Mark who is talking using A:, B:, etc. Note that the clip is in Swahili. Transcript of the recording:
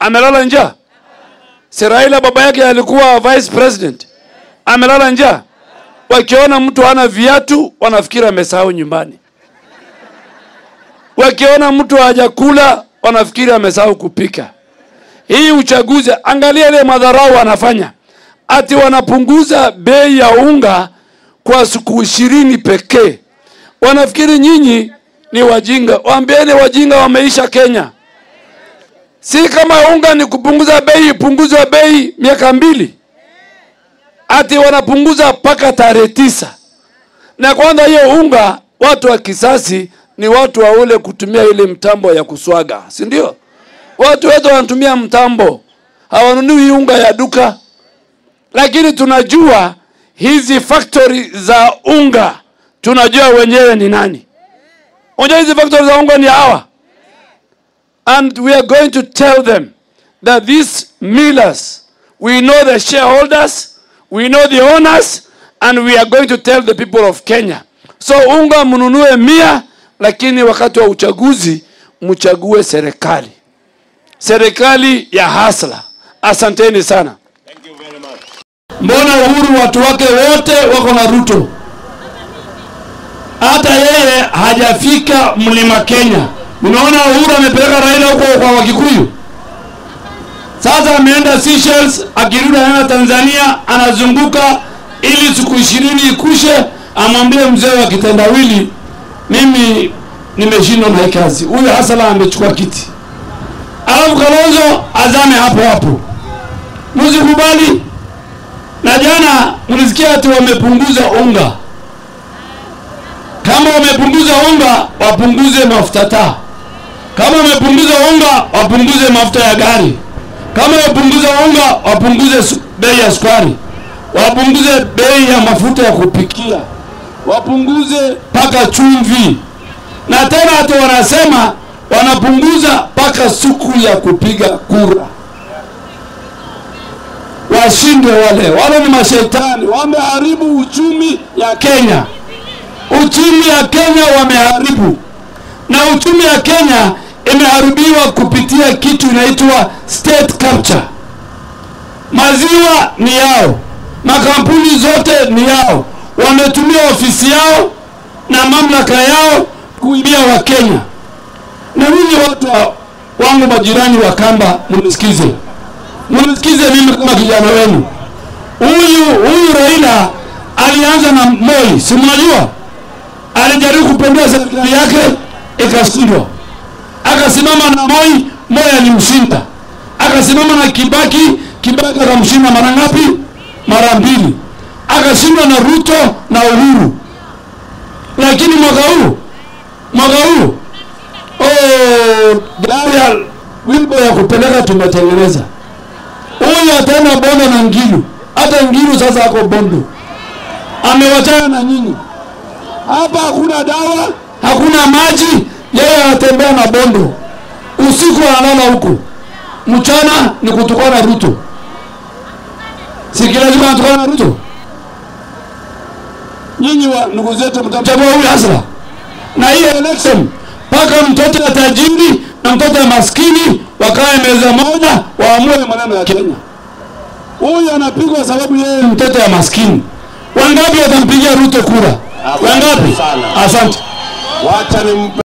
A: amelala njaa? Si Raila baba yake alikuwa vice president, amelala njaa? Wakiona mtu hana viatu wanafikiri amesahau nyumbani, wakiona mtu hajakula wanafikiri amesahau kupika. Hii uchaguzi, angalia ile madharau wanafanya, ati wanapunguza bei ya unga kwa siku ishirini pekee. Wanafikiri nyinyi ni wajinga. Waambieni wajinga wameisha Kenya. Si kama unga ni kupunguza bei, ipunguzwe bei miaka mbili, ati wanapunguza mpaka tarehe tisa. Na kwanza hiyo unga, watu wa kisasi ni watu wa ule kutumia ile mtambo ya kuswaga, si ndio? Watu wetu wanatumia mtambo, hawanunui unga ya duka. Lakini tunajua hizi factory za unga, tunajua wenyewe ni nani. Unajua hizi factory za unga ni hawa, and we are going to tell them that these millers, we know the shareholders, we know the owners, and we are going to tell the people of Kenya. So unga mnunue mia, lakini wakati wa uchaguzi mchague serikali, serikali ya hasla. Asanteni sana. Mbona Uhuru watu wake wote wako na Ruto? Hata yeye hajafika mlima Kenya. Unaona Uhuru amepeleka Raila huko kwa Wakikuyu. Sasa ameenda Seychelles, akirudi anaenda Tanzania, anazunguka ili siku ishirini ikushe, amwambie mzee wa kitendawili, mimi nimeshindwa na hii kazi. Huyu Hasala amechukua kiti, alafu Kalonzo azame hapo hapo. Msikubali. Na jana mlisikia ati wamepunguza unga. Kama wamepunguza unga, wapunguze mafuta taa. Kama wamepunguza unga, wapunguze mafuta ya gari. Kama wapunguza unga, wapunguze su- bei ya sukari, wapunguze bei ya mafuta ya kupikia, wapunguze mpaka chumvi. Na tena hata wanasema wanapunguza mpaka siku ya kupiga kura washindwe wale wale ni mashetani wameharibu uchumi ya kenya uchumi ya kenya wameharibu na uchumi ya kenya imeharibiwa kupitia kitu inaitwa state capture maziwa ni yao makampuni zote ni yao wametumia ofisi yao na mamlaka yao kuibia wakenya na ninyi watu wa- wangu majirani wa kamba mnisikize mnisikize mimi kama kijana wenu. Huyu huyu Raila alianza na Moi, si mnajua? Alijaribu kupendua serikali yake ikashindwa, akasimama na Moi, Moi alimshinda, akasimama na Kibaki, Kibaki akamshinda mara ngapi? Mara mbili. Akashindwa na Ruto na Uhuru, lakini mwaka huu mwaka huu oh, gari ya wilbo ya kupeleka tumetengeneza huyu ataenda Bondo na Ngilu. Hata Ngilu sasa ako Bondo, amewachana na nyinyi. Hapa hakuna dawa, hakuna maji, yeye anatembea na Bondo. Usiku analala huko, mchana ni kutukana Ruto. Si kila siku anatukana Ruto? Nyinyi wa ndugu zetu mtamchagua huyu Hasra, na hii election mpaka mtoto ya tajiri na mtoto ya maskini wakae meza moja waamue maneno ya Kenya. Huyu anapigwa sababu yeye ni mtoto ya maskini. Wangapi watampigia Ruto kura? Wangapi?
B: sana.
A: Asante.
B: Wacha nimpe